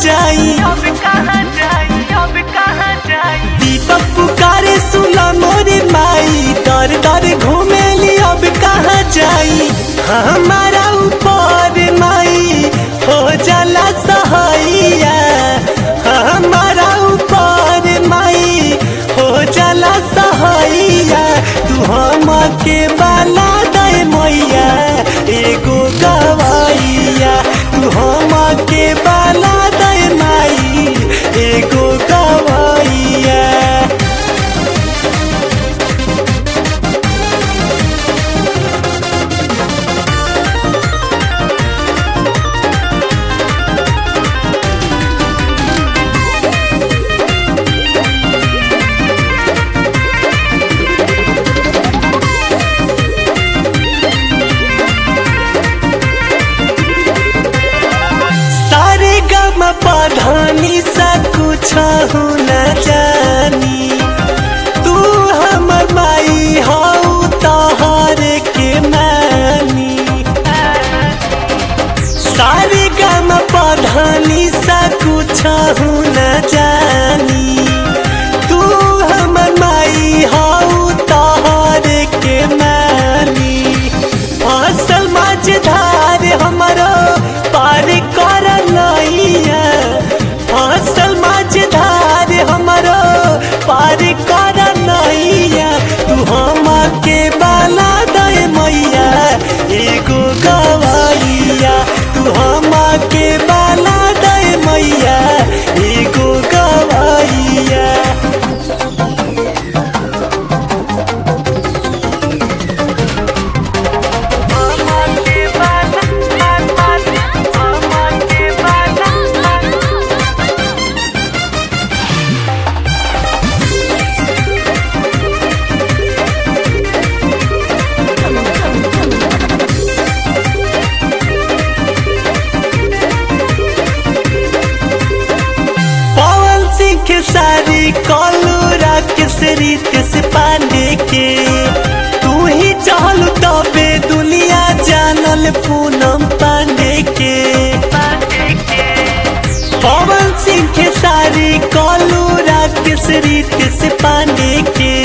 जाई अब कहाँ जाई अब कहाँ जाई दीपक पुकारे सुना मोरी माई दर दर घूमेली अब कहाँ जाई हमारा ऊपर माई हो जाला सहैया हमारा ऊपर माई हो जाला सहैया तू हम के बाला दे मैया एगो गवैया तू हम के बाला दे माई एगो गवैया सारे गम पधानी सा कुछ हो न जानी तू हमर माई हऊ तोहर के मानी सारे गम पधानी सा कुछ हो न जानी तू हमर माई हऊ तोहर के मानी असल मझधार हमरो पार कर नैया असल मझधार हमरो पार कर नैया तू हम के बाला दे मैया एगो गवैया तू हम के बाला दे मैया एगो गवैया मामा के बाला मामा मामा के बाला पवन सिंह के सारी कॉलू राकेश रितेश पांडे के तू ही चहल तबे दुनिया जानल पूनम पांडे के पवन सिंह के सारी कॉलू राकेश रितेश पांडे के